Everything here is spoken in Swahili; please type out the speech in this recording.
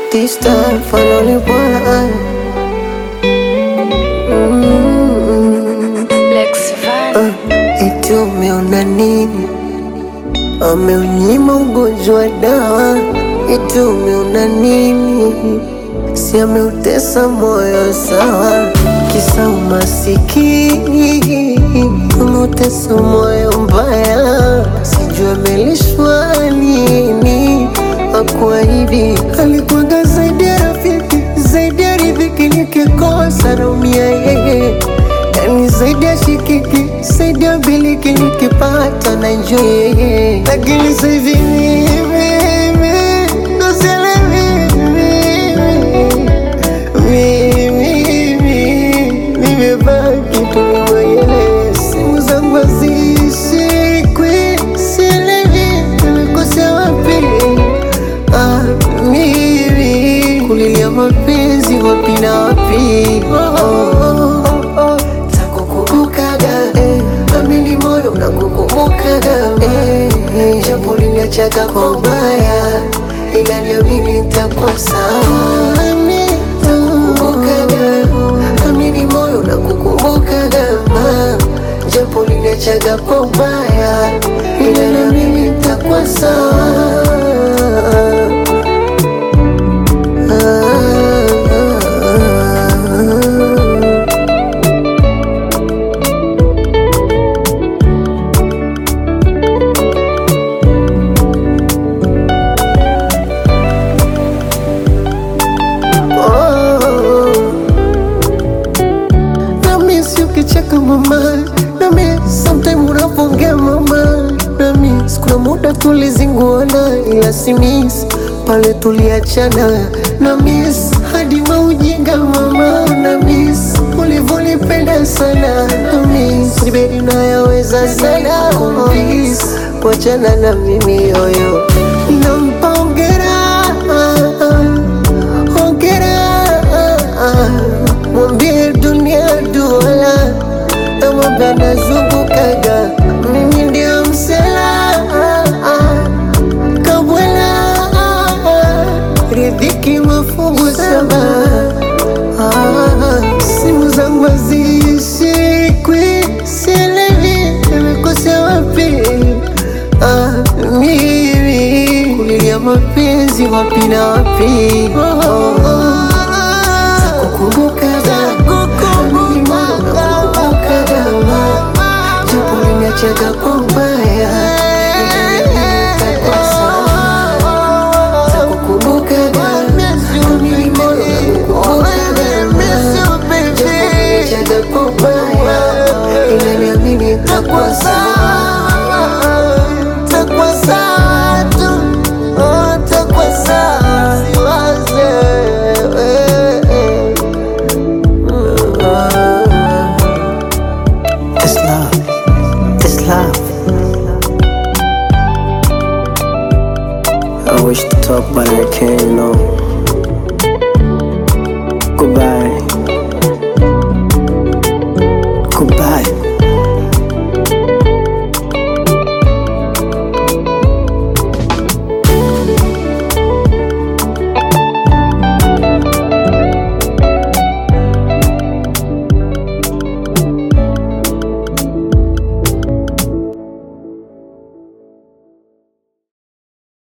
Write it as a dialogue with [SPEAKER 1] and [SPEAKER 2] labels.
[SPEAKER 1] This time finally won. Mm.
[SPEAKER 2] Lex Van.
[SPEAKER 1] Uh, eti umeona nini? Ameunyima ugonjwa dawa. Eti umeona nini? Si ameutesa moyo sawa, kisa umasikini umeutesa moyo mbaya, sijui amelishwa nini. Akuahidi alikuwaga zaidi ya rafiki, zaidi ya riziki, nikikosa naumia yeye Yani zaidi ya shikiki, zaidi ya biliki nikipata na enjoy yeye, lakini sasa hivi mimi ndo sielewi mimi nimebaki tu mwenyewe, simu zangu hazishikwi, sielewi nimekosea wapi. Ah, mimi kulilia mapenzi wapi na wapi? Oh, oh, oh, oh. Takukumbukaga eh, amini moyo unakukumbukaga eh, eh, japo liniachaga kwa ubaya, ila niamini nitakuwa sawa. Takukumbukaga, amini moyo unakukumbukaga ah, japo liniachaga kwa ubaya, ila niamini nitakuwa sawa. Nami si ukicheka mama, nami sometime unapongea mama, nami kuna muda tulizinguana, ila si miss pale tuliachana, na miss hadi maujinga mama, na miss ulivyonipenda sana, na miss nibedi nayaweza sana kumiss kuachana na mimi yoyo, nampa hongera hongera mwambie dunia duala namwambia nazungukaga mimi ndio msela kabwela ridhiki mafungu saba Ah, simu zangu hazishikwi sielewi nimekosea wapi Ah, mimi kulilia mapenzi wapi na wapi oh, oh, oh. Takukumbukaga, mimi nakukumbukaga, japo uliniachaga kwa ubaya, nitakuwa sawa. Takukumbukaga, mimi nakukumbukaga, japo uliniachaga kwa ubaya, ila niamini nitakuwa sawa. Nitakuwa sawa tu, oh, nitakuwa sawa, siwaze, eh, eh. It's love. It's love. I wish to talk, but I can't, you know.